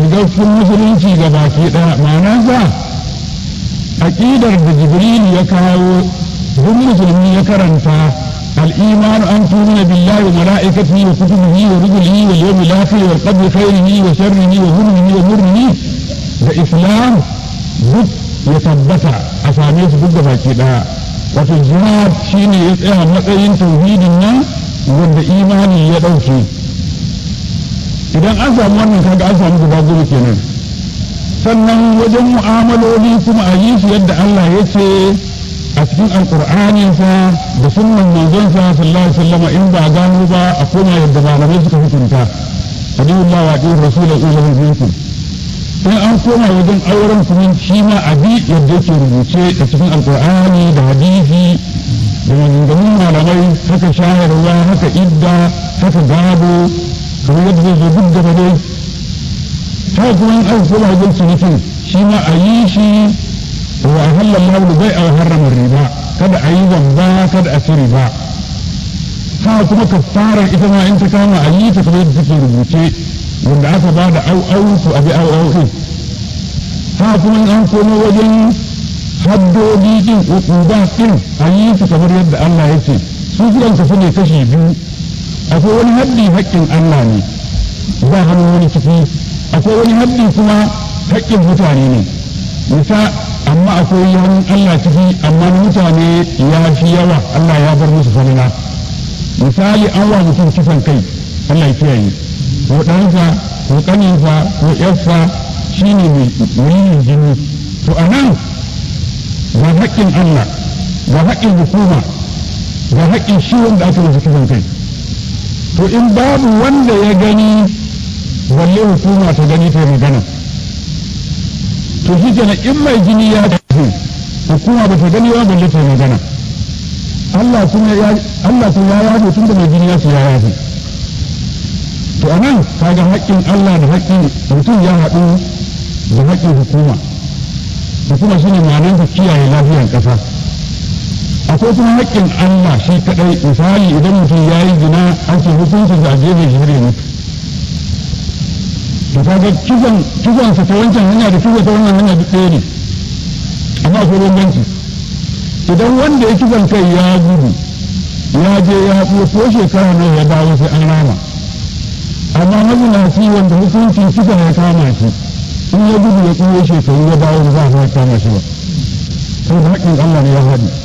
shiga cikin musulunci ga baki ɗaya ma'anarsa aƙidar da jibril ya kawo duk musulmi ya karanta الإيمان أن تؤمن بالله وملائكته وكتبه ورسله واليوم الآخر والقدر خيره وشره وظلمه ومره الإسلام duk ya tabbata a same su duk da baki daya wato jihad shine ya tsaya matsayin tauhidin nan wanda imani ya ɗauke idan an samu wannan kaga an samu guda goma kenan sannan wajen mu'amaloli kuma a yi su yadda Allah ya ce a cikin alƙur'aninsa da sunnan manzonsa sallallahu alaihi wasallam in ba gano ba a koma yadda malamai suka hukunta hadiyullah wa hadiyur rasulullah sallallahu alaihi wasallam in an koma wajen auren kuma shi ma a bi yadda yake rubuce a cikin alkur'ani da hadisi da maganganun malamai haka shayarwa haka idda haka gado kamar yadda zai zo duk gaba dai ta kuma in an koma wajen cinikin shi ma a yi shi wa halal lahu bai a harrama riba kada a yi zamba kada a ci riba ha kuma kafarar ita ma in ta kama a yi ta kamar yadda take rubuce wanda aka ba da au au to abi au au din ha kuma an komo wajen haddodi din uquba din a yi su kamar yadda Allah ya ce su sukan kasu ne kashi biyu akwai wani haddi haƙƙin Allah ne ba hannun wani ciki akwai wani haddi kuma haƙƙin mutane ne nisa amma akwai hannun Allah ciki amma mutane ya fi yawa Allah ya bar musu falila misali an wa mutum kisan kai Allah ya kiyaye ko ɗansa ko ƙaninsa ko ƴarsa shi ne mai jini to a nan ga haƙƙin Allah ga haƙƙin hukuma ga haƙƙin shi wanda aka masa kisan kai to in babu wanda ya gani balle hukuma ta gani ta magana to shi kenan in mai jini ya tafi hukuma ba ta gani ba balle ta magana Allah kuma ya Allah kuma ya yafe tun da mai jini ya ya yafe to a nan kaga haƙƙin Allah da haƙƙin mutum ya haɗu da haƙƙin hukuma hukuma shine ma'anar ta kiyaye lafiyar ƙasa akwai kuma haƙƙin Allah shi kaɗai misali idan mutum ya yi zina an ce hukuncin da a gefe shi har mutu to kaga kisan kisan sa ta wancan hanya da kisa ta wannan hanya duk ɗaya ne amma akwai bambanci idan wanda ya kisan kai ya gudu ya je ya ko shekara nawa ya dawo sai an rama amma mazinaci wanda hukuncin kisa ya kama shi in ya gudu ya tsoye shekaru ya dawo ba za a kama shi ba saboda haƙƙin Allah ne ya haɗu